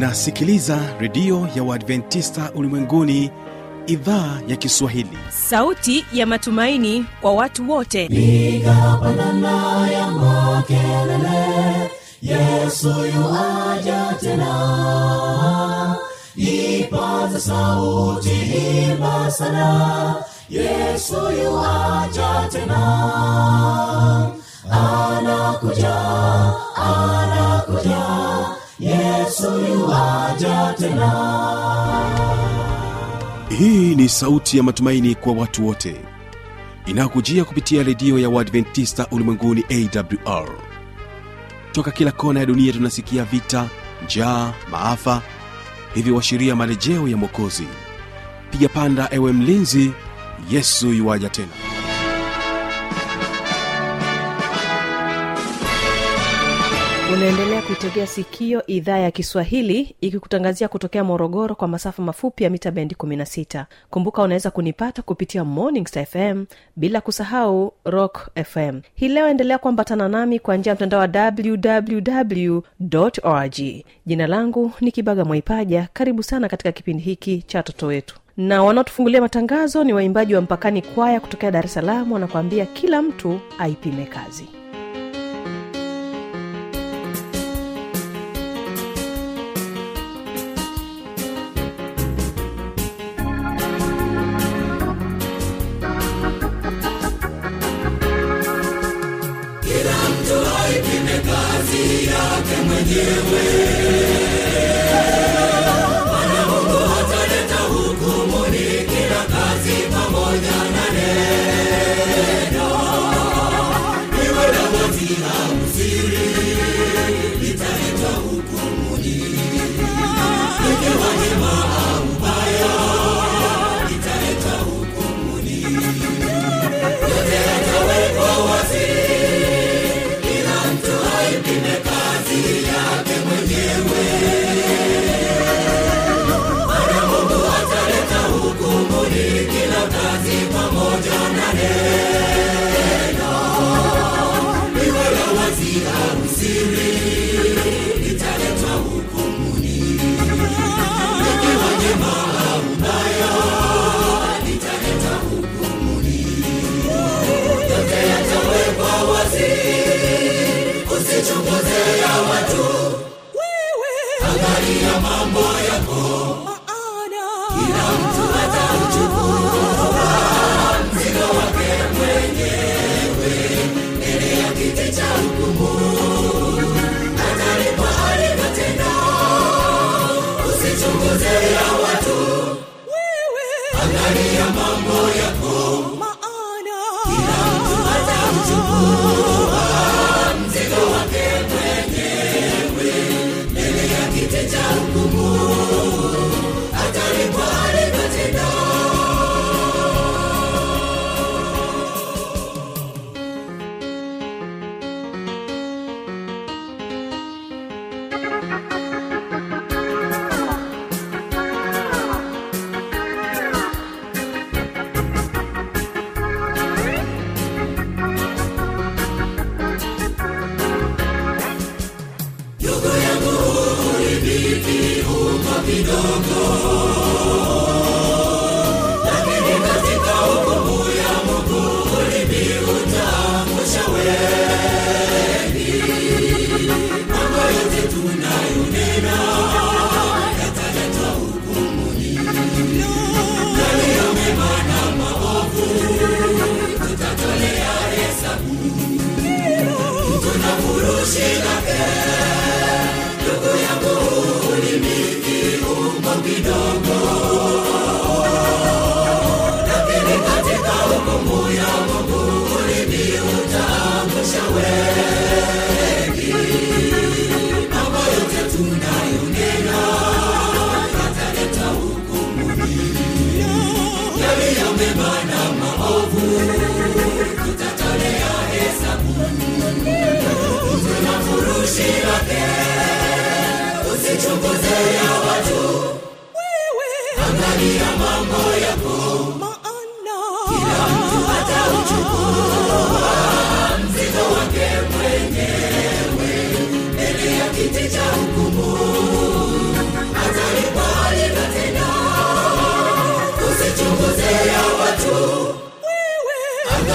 unasikiliza redio ya uadventista ulimwenguni idhaa ya kiswahili sauti ya matumaini kwa watu wote piga pandana ya makelele yesu yuaja tena ipaza sauti imba sana yesu yuaja tena anakuja anakuja yesu yuaja tena hii ni sauti ya matumaini kwa watu wote inayokujia kupitia redio ya uadventista ulimwenguni awr toka kila kona ya dunia tunasikia vita njaa maafa hivyo washiria marejeo ya mwokozi piga panda ewe mlinzi yesu yuwaja tena unaendelea kuitegea sikio idhaa ya kiswahili ikikutangazia kutokea morogoro kwa masafa mafupi ya mita bendi 16 kumbuka unaweza kunipata kupitia morning Star fm bila kusahau rock fm hii leo endelea kuambatana nami kwa njia ya mtandao wa www org jina langu ni kibaga mwaipaja karibu sana katika kipindi hiki cha watoto wetu na wanaotufungulia matangazo ni waimbaji wa mpakani kwaya kutokea dar es salaam wanakuambia kila mtu aipime kazi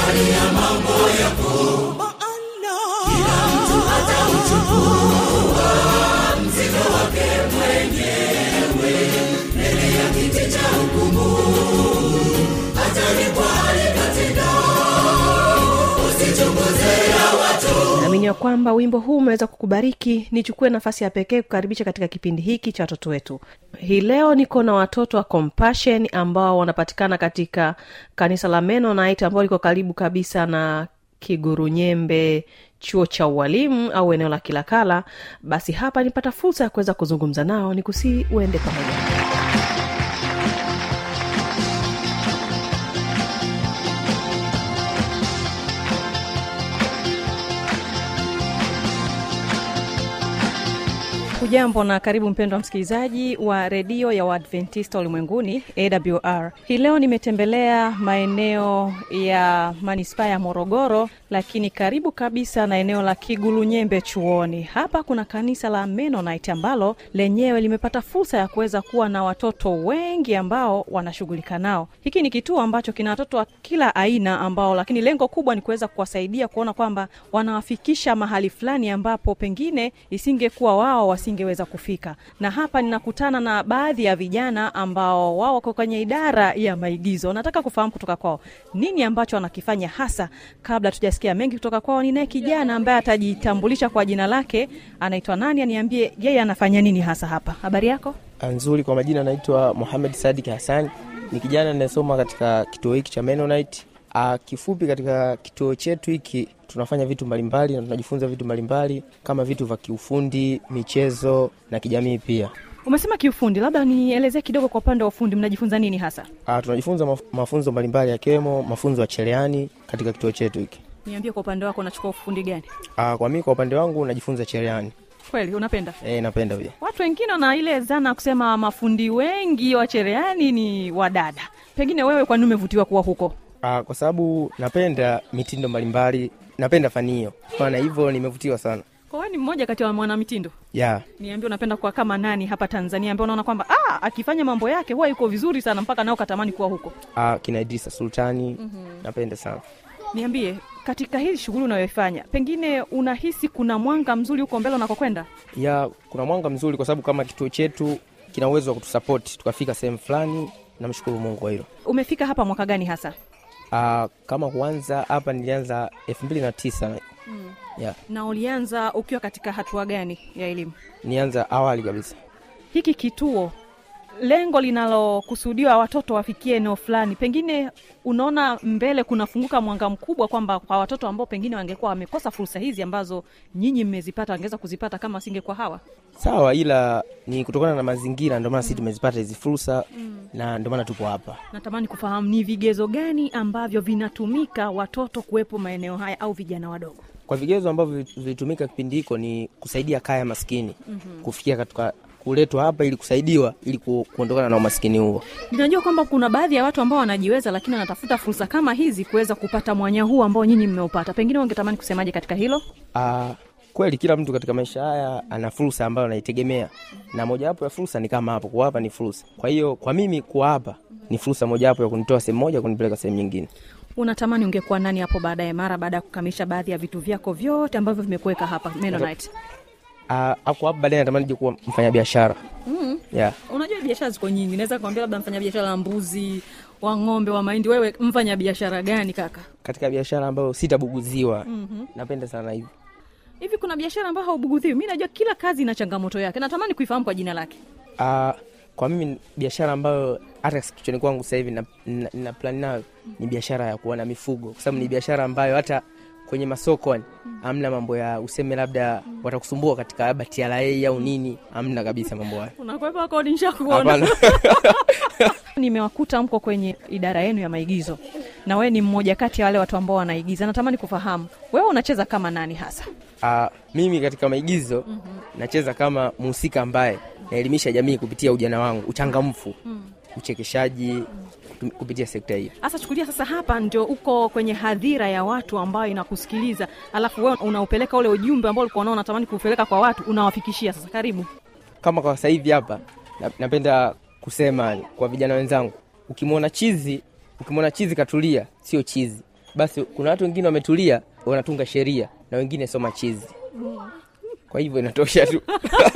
naamini ya kwamba wimbo huu umeweza kukubariki nichukue nafasi ya pekee kukaribisha katika kipindi hiki cha watoto wetu hii leo niko na watoto wa compassion ambao wanapatikana katika kanisa la menonite ambao liko karibu kabisa na kigurunyembe chuo cha ualimu au eneo la kilakala basi hapa nipata fursa ya kuweza kuzungumza nao ni kusii uende pamoja hujambo na karibu mpendwa msikilizaji wa redio ya waadventista ulimwenguni awr hii leo nimetembelea maeneo ya manispaa ya morogoro lakini karibu kabisa na eneo la kigulunyembe chuoni hapa kuna kanisa la menonite ambalo lenyewe limepata fursa ya kuweza kuwa na watoto wengi ambao wanashughulika nao hiki ni kituo ambacho kina watoto wa kila aina ambao lakini lengo kubwa ni kuweza kuwasaidia kuona kwamba wanawafikisha mahali fulani ambapo pengine isingekuwa wao wasingeweza kufika na hapa ninakutana na baadhi ya vijana ambao wao wako kwenye idara ya maigizo nataka kufahamu kutoka kwao nini ambacho wanakifanya hasa kabla tujasikia mengi kutoka kwao ninaye kijana ambaye atajitambulisha kwa jina lake anaitwa nani aniambie yeye anafanya nini hasa hapa habari yako nzuri kwa majina naitwa Mohamed Sadik Hassan ni kijana ninayesoma katika kituo hiki cha Mennonite. Ah, kifupi katika kituo chetu hiki tunafanya vitu mbalimbali na tunajifunza vitu mbalimbali kama vitu vya kiufundi, michezo na kijamii pia. umesema kiufundi labda nielezee kidogo kwa upande wa ufundi mnajifunza nini hasa Ah, tunajifunza maf- mafunzo mbalimbali yakiwemo mafunzo ya cherehani katika kituo chetu hiki. niambie kwa upande wako unachukua ufundi gani Ah, kwa mimi kwa upande wangu najifunza cherehani. kweli unapenda Eh, napenda pia. watu wengine wana ile zana ya kusema mafundi wengi wa cherehani ni wadada pengine wewe kwani umevutiwa kuwa huko Ah, kwa sababu napenda mitindo mbalimbali, napenda fani hiyo. Maana hivyo nimevutiwa sana. kwa wewe ni mmoja kati ya mwanamitindo Yeah. niambie unapenda kuwa kama nani hapa tanzania ambaye unaona kwamba ah, akifanya mambo yake huwa yuko vizuri sana mpaka nao katamani kuwa huko Ah, kina Idrisa Sultani napenda sana. niambie katika hili shughuli unayoifanya pengine unahisi kuna mwanga mzuri huko mbele unakokwenda ya kuna mwanga mzuri kwa sababu kama kituo chetu kina uwezo wa kutusapoti tukafika sehemu fulani namshukuru mungu kwa hilo umefika hapa mwaka gani hasa Ah, kama kuanza hapa nilianza elfu mbili na tisa ya na ulianza ukiwa katika hatua gani ya elimu nianza awali kabisa hiki kituo lengo linalokusudiwa watoto wafikie eneo fulani pengine unaona mbele kunafunguka mwanga mkubwa kwamba kwa watoto ambao pengine wangekuwa wamekosa fursa hizi ambazo nyinyi mmezipata wangeweza kuzipata kama wasingekuwa hawa sawa ila ni kutokana na mazingira ndio maana sisi tumezipata hizi fursa na ndio maana tupo hapa natamani kufahamu ni vigezo gani ambavyo vinatumika watoto kuwepo maeneo haya au vijana wadogo kwa vigezo ambavyo vilitumika kipindi hiko ni kusaidia kaya maskini kufikia katika kuletwa hapa ili kusaidiwa ili ku, kuondokana na umaskini huo ninajua kwamba kuna baadhi ya watu ambao wanajiweza lakini wanatafuta fursa kama hizi kuweza kupata mwanya huu ambao nyinyi mmeupata pengine wangetamani kusemaje katika hilo Ah, kweli kila mtu katika maisha haya ana fursa ambayo anaitegemea na mojawapo ya fursa ni kama hapo kuwa hapa ni fursa kwa hiyo kwa mimi kuwa hapa ni fursa mojawapo ya kunitoa sehemu moja kunipeleka sehemu nyingine unatamani ungekuwa nani hapo baadaye mara baada ya kukamilisha baadhi ya vitu vyako vyote ambavyo vimekuweka hapa Mennonite? Ah, hapo hapa baadaye natamani je kuwa mfanyabiashara mm. yeah. unajua biashara ziko nyingi naweza kuambia labda mfanya biashara wa mbuzi wa ng'ombe wa mahindi wewe mfanya biashara gani kaka katika biashara ambayo sitabuguziwa mm-hmm. napenda sana hivi hivi kuna biashara ambayo haubugudhiwi mi najua kila kazi ina changamoto yake natamani kuifahamu kwa jina lake Ah, kwa mimi biashara ambayo hata kichwani kwangu sasa hivi na, na, na plan nayo ni biashara ya kuona mifugo kwa sababu ni biashara ambayo hata kwenye masoko yani, hamna mambo ya useme labda watakusumbua katika labda TRA au nini hamna kabisa mambo hayo unakwepa kodi nishakuona hapana nimewakuta mko kwenye idara yenu ya maigizo na wewe ni mmoja kati ya wale watu ambao wanaigiza natamani kufahamu wewe unacheza kama nani hasa Ah, mimi katika maigizo nacheza kama mhusika ambaye naelimisha jamii kupitia ujana wangu uchangamfu uchekeshaji kutum- kupitia sekta hiyo hasa chukulia sasa hapa ndio uko kwenye hadhira ya watu ambayo inakusikiliza alafu wewe unaupeleka ule ujumbe ambao ulikuwa nao unatamani kuupeleka kwa watu unawafikishia sasa karibu kama kwa sasa hivi hapa na- napenda kusema kwa vijana wenzangu ukimwona chizi ukimwona chizi katulia sio chizi basi kuna watu wengine wametulia wanatunga sheria na wengine soma chizi kwa hivyo inatosha tu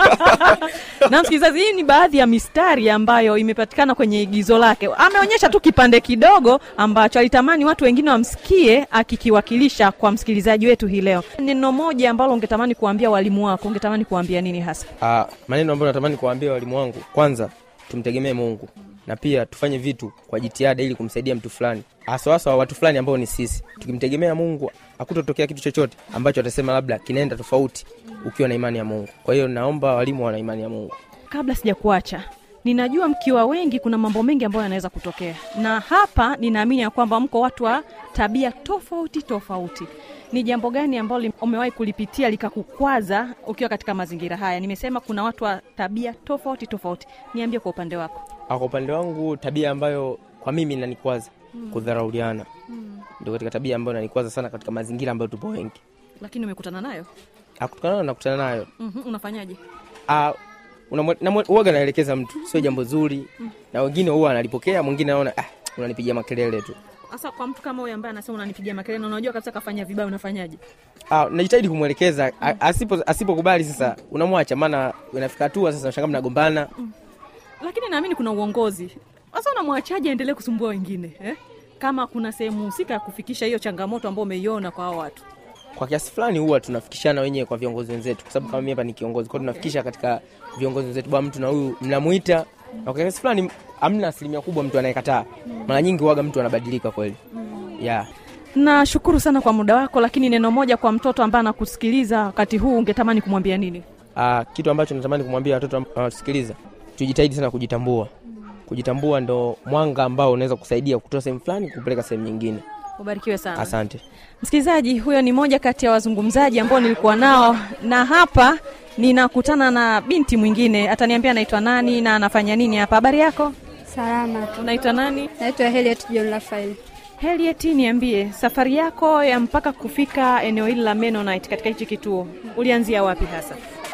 na msikilizaji hii ni baadhi ya mistari ambayo imepatikana kwenye igizo lake ameonyesha tu kipande kidogo ambacho alitamani watu wengine wamsikie akikiwakilisha kwa msikilizaji wetu hii leo neno moja ambalo ungetamani kuambia walimu wako ungetamani kuambia nini hasa Ah, maneno ambayo natamani kuwaambia walimu wangu kwanza tumtegemee mungu na pia tufanye vitu kwa jitihada ili kumsaidia mtu fulani haswahaswa watu fulani ambao ni sisi tukimtegemea mungu hakutotokea kitu chochote ambacho atasema labda kinaenda tofauti ukiwa na imani ya mungu kwa hiyo naomba walimu wana imani ya mungu kabla sijakuacha ninajua mkiwa wengi kuna mambo mengi ambayo yanaweza kutokea na hapa ninaamini ya kwamba mko watu wa tabia tofauti tofauti ni jambo gani ambalo lim- umewahi kulipitia likakukwaza ukiwa katika mazingira haya nimesema kuna watu wa tabia tofauti tofauti niambie kwa upande wako Ah, kwa upande wangu tabia ambayo kwa mimi inanikwaza kudharauliana ndio katika tabia ambayo inanikwaza sana katika mazingira ambayo tupo wengi lakini umekutana nayo Ah, kutokana na nakutana nayo mm-hmm. unafanyaje Ah, unamwe- namwe- huwaga naelekeza mtu sio jambo zuri na wengine huwa analipokea mwingine anaona ah, unanipigia makelele tu hasa kwa mtu kama huyo ambaye anasema unanipigia makelele na unajua kabisa kafanya vibaya unafanyaje Ah, najitahidi kumwelekeza A- asipo asipokubali sasa unamwacha maana inafika hatua sasa unashangaa mnagombana lakini naamini kuna uongozi sasa unamwachaje aendelee kusumbua wengine eh? kama kuna sehemu husika ya kufikisha hiyo changamoto ambayo umeiona kwa hao watu kwa kiasi fulani huwa tunafikishana wenyewe kwa viongozi wenzetu kwa sababu kama mimi hapa ni kiongozi kwa hiyo tunafikisha katika viongozi wenzetu bwana mtu na huyu mnamuita na kwa kiasi fulani amna asilimia kubwa mtu anayekataa mara nyingi huwaga mtu anabadilika kweli yeah. nashukuru sana kwa muda wako lakini neno moja kwa mtoto ambaye anakusikiliza wakati huu ungetamani kumwambia nini Ah, kitu ambacho natamani kumwambia watoto ambao wanatusikiliza tujitahidi sana kujitambua kujitambua ndo mwanga ambao unaweza kusaidia kutoa sehemu fulani kupeleka sehemu nyingine ubarikiwe sana asante msikilizaji huyo ni moja kati ya wazungumzaji ambao nilikuwa nao na hapa ninakutana na binti mwingine ataniambia anaitwa nani na anafanya nini hapa habari yako Salama, unaitwa nani naitwa Heliet John Rafael. heliet niambie safari yako ya mpaka kufika eneo hili la menonite katika hichi kituo ulianzia wapi hasa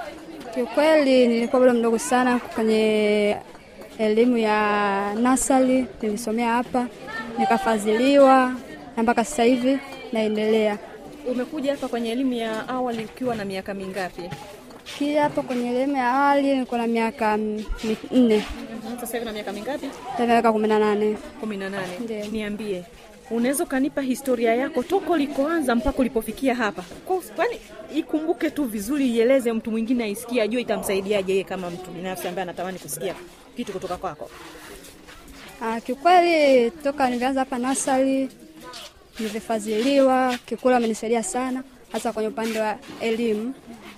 Kiukweli nilikuwa bado mdogo sana kwenye elimu ya nasari, nilisomea hapa nikafadhiliwa, na mpaka sasa hivi naendelea. umekuja hapa kwenye elimu ya awali ukiwa na miaka mingapi Kia hapa kwenye elimu ya awali nilikuwa na miaka mm, minne, sasa hivi na miaka mingapi sasa miaka kumi na nane. kumi na nane Ndiyo. niambie unaweza ukanipa historia yako toka ulikoanza mpaka ulipofikia hapa Kwa- kwani ikumbuke tu vizuri ieleze mtu mwingine aisikie ajue itamsaidiaje yeye kama mtu binafsi ambaye anatamani kusikia kitu kutoka kwako Ah, kiukweli toka nilianza hapa nasari nilivyofadhiliwa, kikula amenisaidia sana, hasa kwenye upande wa elimu,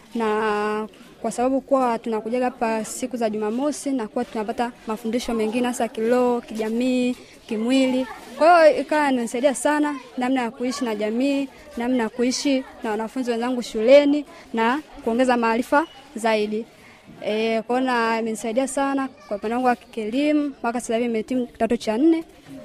na kwa sababu kuwa tunakujaga hapa siku za Jumamosi na kuwa tunapata mafundisho mengine hasa kiroho, kijamii, kimwili. Kwa hiyo ikawa inanisaidia sana namna ya kuishi na jamii, namna ya kuishi na wanafunzi wenzangu shuleni na kuongeza maarifa zaidi. E, kuona imenisaidia sana kwa upande wangu wa kielimu mpaka sasa hivi nimehitimu kidato cha nne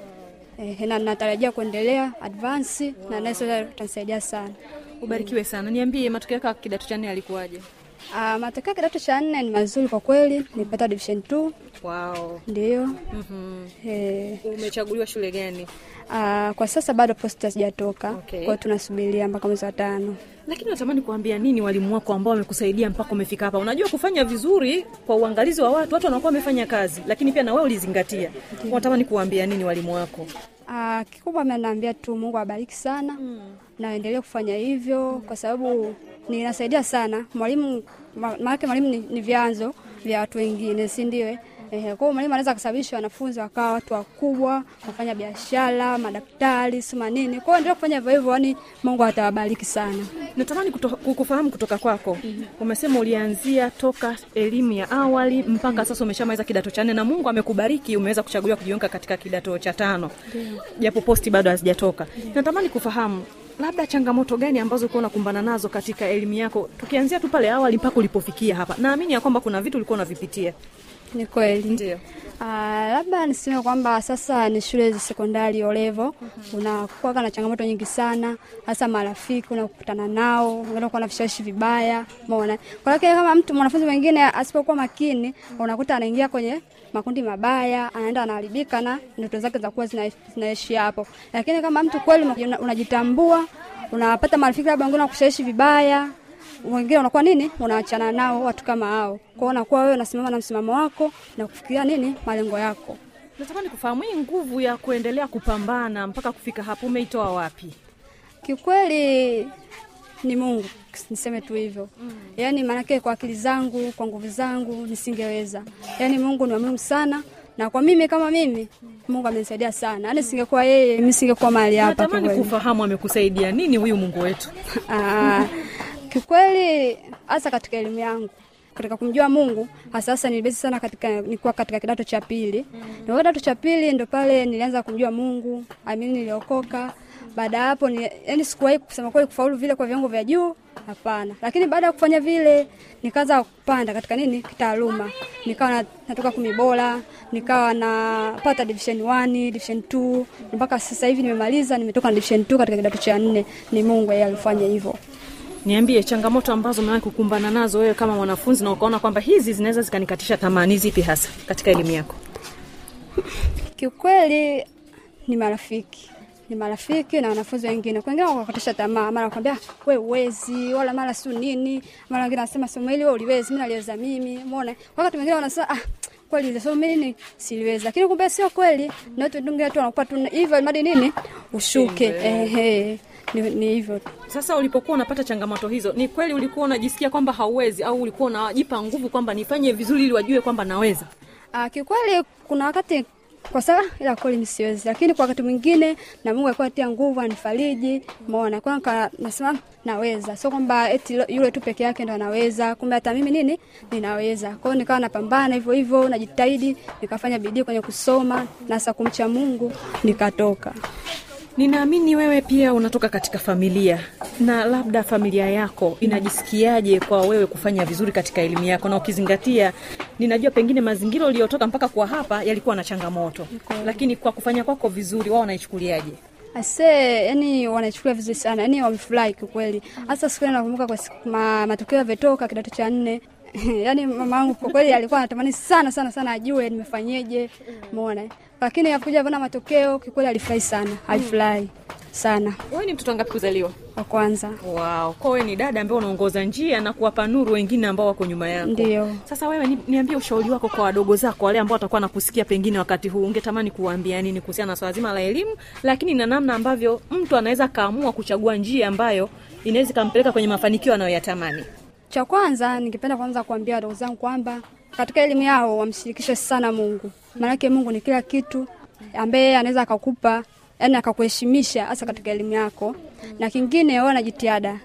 e, na natarajia kuendelea advance na naye sasa itanisaidia sana. ubarikiwe sana niambie matokeo yako ya kidato cha nne yalikuwaje Ah, matokeo ya kidato cha nne ni mazuri kwa kweli, nilipata division 2 wow. ndio. mm-hmm. E, umechaguliwa shule gani ah, kwa sasa bado posta sijatoka Okay. kwa hiyo tunasubiria mpaka mwezi wa tano. lakini natamani kuambia nini walimu wako ambao wamekusaidia mpaka umefika hapa unajua kufanya vizuri kwa uangalizi wa watu watu wanakuwa wamefanya kazi lakini pia na wewe ulizingatia unatamani kuambia nini walimu wako Ah, kikubwa amenaambia tu Mungu awabariki sana mm. na aendelee kufanya hivyo kwa sababu ninasaidia sana mwalimu, ma- maanake mwalimu ni, ni vyanzo vya watu wengine, si ndio? eh? Ehe, kwa hiyo mwalimu anaweza kusababisha wanafunzi wakawa watu wakubwa, wafanya biashara, madaktari, sima nini. Kwa hiyo endelea kufanya hivyo hivyo, yani Mungu atawabariki sana. natamani kuto, kukufahamu kutoka kwako umesema ulianzia toka elimu ya awali mpaka sasa umeshamaliza kidato cha nne na mungu amekubariki umeweza kuchaguliwa kujiunga katika kidato cha tano japo posti bado hazijatoka natamani kufahamu labda changamoto gani ambazo ulikuwa unakumbana nazo katika elimu yako tukianzia tu pale awali mpaka ulipofikia hapa naamini ya kwamba kuna vitu ulikuwa unavipitia ni kweli ndio Ah, labda niseme kwamba sasa ni shule za sekondari olevo unakuwa na changamoto nyingi sana hasa marafiki unakutana nao unaenda kuwa na vishawishi vibaya umeona kwa hiyo kama mtu mwanafunzi mwingine asipokuwa makini unakuta anaingia kwenye makundi mabaya anaenda anaharibika na ndoto zake za kuwa zina- zinaishi hapo lakini kama mtu kweli una- unajitambua unapata marafiki labda wengine wakushawishi vibaya wengine unakuwa nini unaachana nao watu kama hao kwao unakuwa wewe unasimama na msimamo wako na kufikiria nini malengo yako natamani kufahamu hii nguvu ya kuendelea kupambana mpaka kufika hapo umeitoa wapi kiukweli ni mungu niseme tu hivyo mm. yaani maanake kwa akili zangu kwa nguvu zangu nisingeweza yaani mungu ni wa muhimu sana na kwa mimi kama mimi mungu amenisaidia sana yaani singekuwa yeye mi singekuwa mahali hapa natamani kiukweli. kufahamu amekusaidia nini huyu mungu wetu Ah, kiukweli hasa katika elimu yangu katika kumjua Mungu hasa hasa nilibezi sana katika nilikuwa katika kidato cha pili. Na kidato cha pili ndo pale nilianza kumjua Mungu, amini niliokoka. Baada ya hapo ni, yani sikuwahi kusema kweli kufaulu vile kwa viwango vya juu, hapana. Lakini baada ya kufanya vile nikaanza kupanda katika nini kitaaluma. Nikawa na- natoka kumi bora, nikawa napata division 1, division 2 mpaka sasa hivi nimemaliza, nimetoka na division 2 katika kidato cha nne. Ni Mungu yeye alifanya hivyo. niambie changamoto ambazo umewahi kukumbana nazo wewe kama mwanafunzi na ukaona kwamba hizi zinaweza zikanikatisha tamaa ni zipi hasa katika elimu yako Kiukweli ni marafiki ni marafiki na wanafunzi wengine. Kwa wengine wakatisha tamaa, mara wakwambia we uwezi, wala mara si nini, mara wengine wanasema somo hili wewe uliwezi, mimi naliweza mimi. Umeona, wakati mwingine wanasema ah, kweli ile somo hili siliwezi, lakini kumbe sio kweli, na watu dunge watu wanakupa tu hivyo madi nini ushuke. Ehe, ni, ni hivyo tu. sasa ulipokuwa unapata changamoto hizo ni kweli ulikuwa unajisikia kwamba hauwezi au ulikuwa unajipa nguvu kwamba nifanye vizuri ili wajue kwamba naweza Ah, kiukweli kuna wakati kwa sababu ila kweli mimi siwezi, lakini kwa wakati mwingine na Mungu alikuwa atia nguvu anifariji, umeona. Kwa hiyo nasema naweza, sio kwamba eti lo- yule tu peke yake ndo anaweza, kumbe hata mimi nini ninaweza. Kwa hiyo nikawa napambana hivyo hivyo, najitahidi, nikafanya bidii kwenye kusoma na sasa kumcha Mungu nikatoka. ninaamini wewe pia unatoka katika familia na labda familia yako inajisikiaje kwa wewe kufanya vizuri katika elimu yako na ukizingatia ninajua pengine mazingira uliyotoka mpaka kwa hapa yalikuwa na changamoto lakini kwa kufanya kwako vizuri wao wanaichukuliaje Ase, yani wanaichukulia vizuri sana, yani wamefurahi kiukweli. Hasa siku ile nakumbuka kwa siku, ma, matokeo yavyotoka kidato cha nne yani mama yangu kwa kweli alikuwa anatamani sana sana sana ajue nimefanyeje, umeona. Lakini akuja kuona matokeo kikweli alifurahi sana, alifurahi sana wewe ni mtoto wangapi kuzaliwa wa kwanza. wow. kwa wewe ni dada ambaye unaongoza njia na kuwapa nuru wengine ambao wako nyuma yako Ndio. sasa wewe ni, niambie ushauri wako kwa wadogo zako wale ambao watakuwa nakusikia pengine wakati huu ungetamani kuwaambia nini kuhusiana na swala zima la elimu lakini na namna ambavyo mtu anaweza kaamua kuchagua njia ambayo inaweza ikampeleka kwenye mafanikio anayoyatamani Cha kwanza ningependa kwanza kuambia wadogo zangu kwamba katika elimu yao wamshirikishe sana Mungu, maanake Mungu ni kila kitu ambaye anaweza akakupa yani akakuheshimisha hasa katika elimu yako, na kingine wawe na jitihada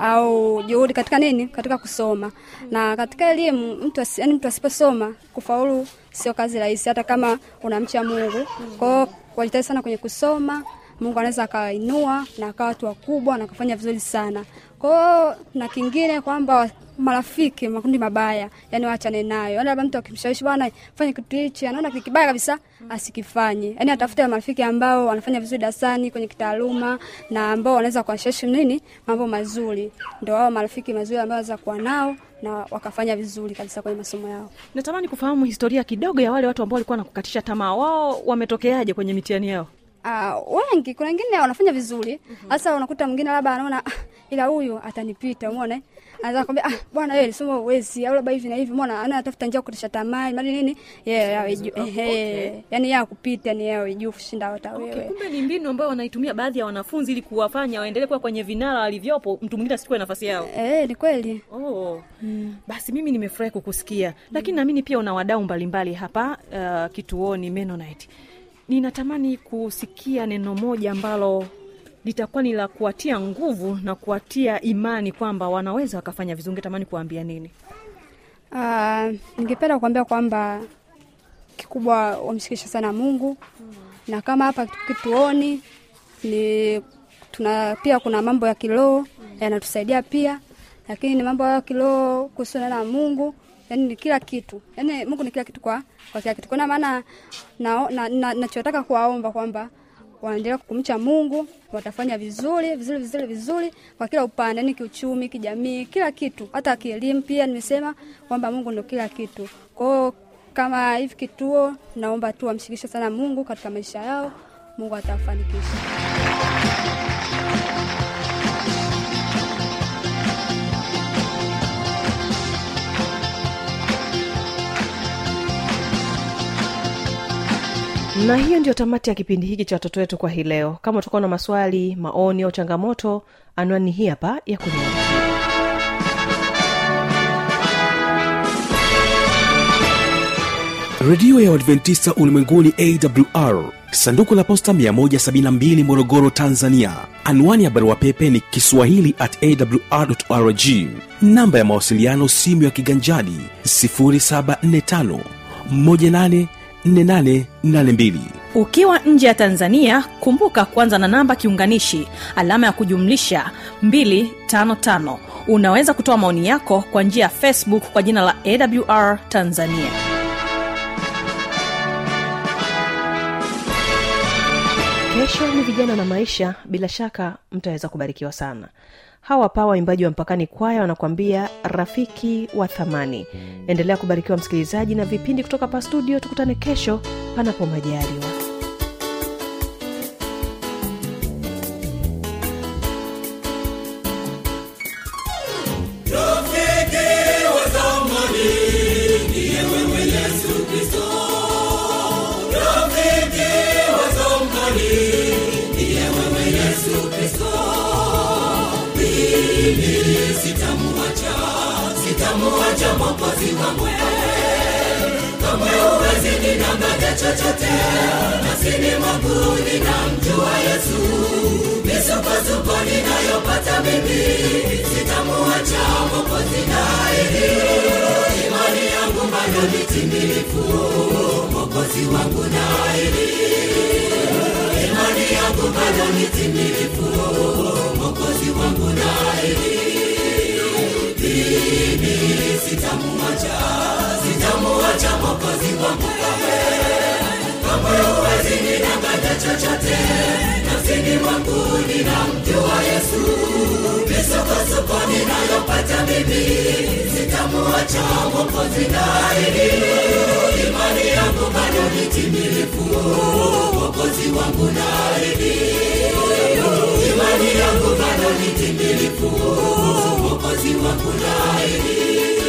au juhudi katika nini, katika kusoma na katika elimu. Mtu asi, yani mtu asiposoma kufaulu sio kazi rahisi, hata kama unamcha Mungu. Kwa hiyo wajitahidi sana kwenye kusoma. Mungu anaweza akawainua na akawa watu wakubwa na kufanya vizuri sana. Kwa hiyo na kingine kwamba marafiki makundi mabaya, yani waachane nayo. Yani labda mtu akimshawishi bwana fanye kitu hichi, anaona kitu kibaya kabisa, asikifanye. Yani atafute marafiki ambao wanafanya vizuri darasani kwenye kitaaluma na ambao wanaweza kuwashawishi nini mambo mazuri, ndio wao marafiki mazuri ambao wanaweza kuwa nao na wakafanya vizuri kabisa kwenye masomo yao. natamani kufahamu historia kidogo ya wale watu ambao walikuwa nakukatisha tamaa wao wametokeaje kwenye mitihani yao Uh, wengi kuna wengine wanafanya vizuri hasa unakuta mwingine labda anaona ah, ila huyu atanipita umeona anaweza kwambia ah bwana wewe lisoma uwezi au labda hivi na hivi umeona ana atafuta njia ya kutisha tamaa mali nini yeye yawe juu ehe yani yeye akupita ni yeye awe juu kushinda hata wewe kumbe ni mbinu ambayo wanaitumia baadhi ya wanafunzi ili kuwafanya waendelee kuwa kwenye vinara walivyopo mtu mwingine asichukue nafasi yao eh ni kweli Oh. Mm. Basi mimi nimefurahi kukusikia mm. Lakini naamini pia una wadau mbalimbali hapa uh, kituoni Mennonite. Ninatamani kusikia neno moja ambalo litakuwa ni la kuwatia nguvu na kuwatia imani kwamba wanaweza wakafanya vizuri. Ungetamani kuwaambia nini? Ah, ningependa kuambia kwamba kikubwa wamshikishe sana Mungu na kama hapa kituoni ni tuna pia kuna mambo ya kiroho yanatusaidia pia, lakini ni mambo ya kiroho kuhusiana na Mungu yani ni kila kitu yani mungu ni kila kitu kwa, kwa kila kitu kuna maana nachotaka na, na, nachotaka kuwaomba kwamba wanaendelea kumcha mungu watafanya vizuri vizuri vizuri vizuri kwa kila upande yani kiuchumi kijamii kila kitu hata kielimu pia nimesema kwamba mungu ndo kila kitu kwao kama hivi kituo naomba tu wamshirikishe sana mungu katika maisha yao mungu atafanikisha na hiyo ndio tamati ya kipindi hiki cha watoto wetu kwa hii leo kama utakuwa na maswali maoni au changamoto anwani hii hapa ya kuniandikia redio ya uadventista ulimwenguni awr sanduku la posta 172 morogoro tanzania anwani ya barua pepe ni kiswahili at awrrg namba ya mawasiliano simu ya kiganjadi 745 184882 ukiwa nje ya tanzania kumbuka kuanza na namba kiunganishi alama ya kujumlisha 255 unaweza kutoa maoni yako kwa njia ya facebook kwa jina la awr tanzania kesho ni vijana na maisha bila shaka mtaweza kubarikiwa sana hawa pa waimbaji wa mpakani kwaya wanakuambia rafiki wa thamani endelea kubarikiwa msikilizaji na vipindi kutoka pa studio tukutane kesho panapo majaliwa Rafiki wa zamani ndiye wewe Yesu Kristo. Rafiki wa zamani ndiye wewe Yesu Kristo. Mimi sitamuacha, sitamuacha Mwokozi wangu. Kamwe huwezi ninang'anya chochote, nafsini mwangu ninamjua Yesu. Misukosuko ninayopata mimi, sitamuacha Mwokozi naye. Imani yangu bado ni timilifu, Mwokozi wangu naye. Imani yangu bado ni timilifu, Mwokozi wangu naye. Mimi sitamuacha, sitamuacha Mwokozi wangu kamwe. Kamwe huwezi ninang'anya chochote, nafsini mwangu ninamjua Yesu. Misukosuko ninayopata mimi, sitamuacha Mwokozi naye. Imani yangu bado ni timilifu, Mwokozi wangu naye. Imani yangu bado ni timilifu, Mwokozi wangu naye.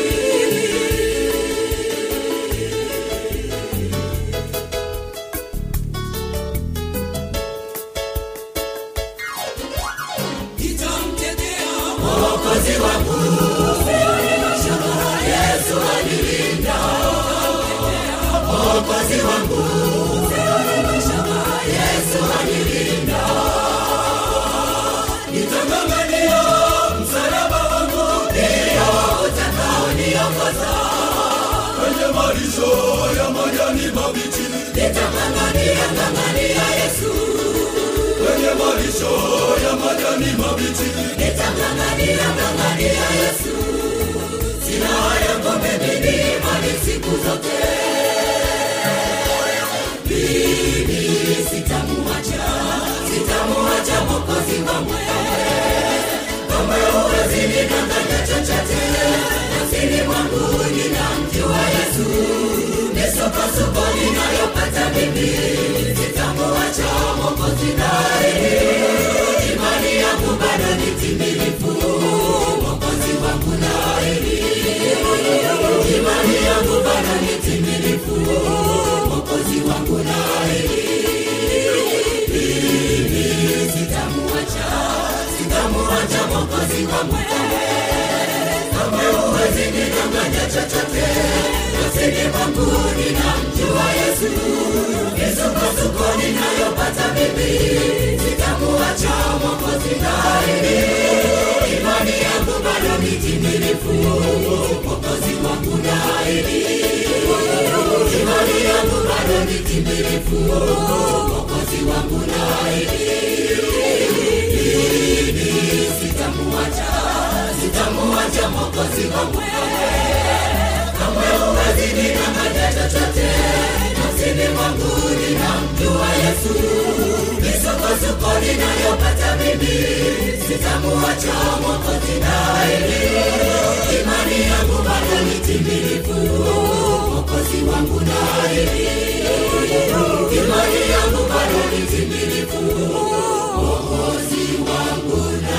nitamtetea Mwokozi wangu. Yesu alilinda Mwokozi wangu. Yesu alilinda. Nitang'ang'ania msalaba wangu, ndio utakaoniongoza kwenye malisho ya majani mabichi. Nitang'ang'ania ng'ang'ania Yesu kwenye malisho ya majani mabichi. Nitang'ang'ania ng'ang'ania Yesu, sina haya ngombe mimi mali siku zote. Mimi sitamuacha, sitamuacha Mwokozi wangu kamwe huwezi ninang'anya chochote, nafsini mwangu ninamjua Yesu. Misukosuko ninayopata mimi, sitamuacha Mwokozi naye. Imani yangu bado ni timilifu, Mwokozi wangu naye. Imani yangu bado ni timilifu, Mwokozi wangu naye. Mimi sitamuacha, sitamuacha Mwokozi wangu kamwe huwezi ninang'anya chochote, nafsini mwangu ninamjua Yesu. Misukosuko ninayopata mimi, sitamuacha Mwokozi naye. Imani yangu bado ni timilifu, Mwokozi wangu naye. Imani yangu bado ni timilifu, Mwokozi wangu naye. Mimi sitamuacha, sitamuacha Mwokozi wangu kamwe usinidanganye chochote nafsini mwangu ninamjua yesu misukosuko ninayopata mimi sitamuacha mwokozi daili imani yangu bado ni timilifu mwokozi wangu daili imani yangu bado ni timilifu mwokozi wangu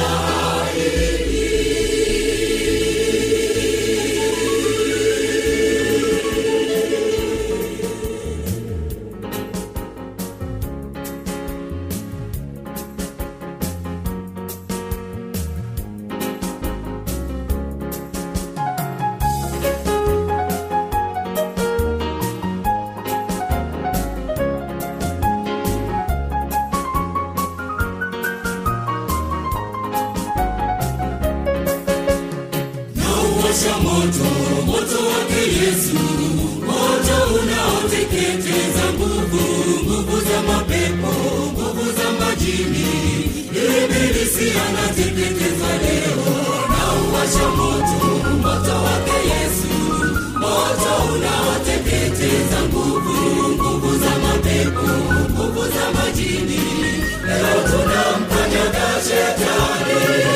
nauwasha moto moto wake yesu moto unaoteketeza nguvu nguvu za mapepo nguvu za majini ibilisi anateketeza leo nauwasha moto moto wake yesu moto unaoteketeza nguvu nguvu za mapepo nguvu za majini leo tunamkanyaga shetani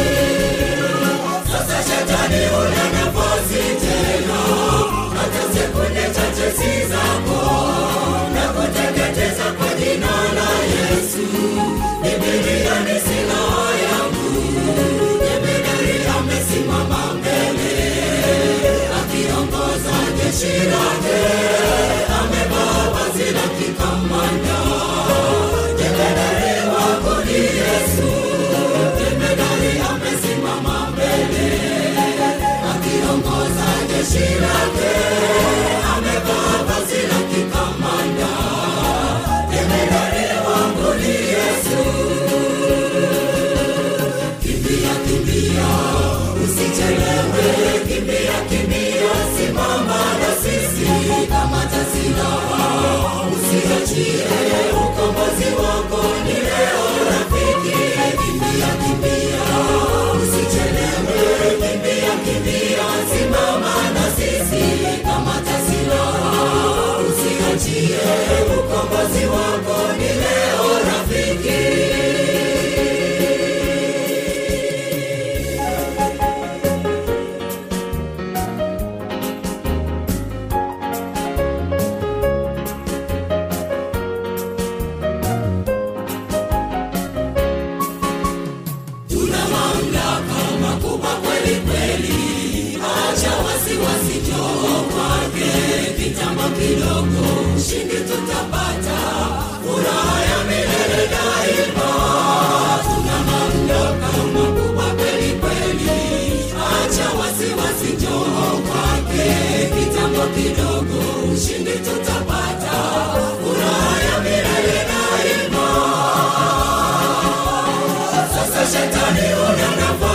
sasa shetani una nafasi tena hata sekunde chache si zako na kuteketeza kwa jina la yesu bibilia ni silaha yangu jemedari amesimama mbele akiongoza jeshi lake amevaa vazi la kikamanda jemedari wako ni yesu jemedari amesimama mbele akiongoza jeshi lake amevaa vazi la kikamanda jemedari wangu ni yesu kimbia kimbia usichelewe kimbia kimbia simama na sisi kama tasilaha usiachie ukombozi wako ni leo rafiki kimbia kimbia usichelewe kimbia kimbia simama na sisi kama tasilaha usiachie ukombozi wako ni leo rafiki tuna mamlaka makubwa kweli kweli acha wasiwasi joo kwake kitambo kidogo ushindi tutapata furaha ya milele daima tuna mamlaka makubwa kweli kweli acha wasiwasi joo kwake kitambo kidogo ushindi tutapata furaha ya milele daima sasa shetani una nafasi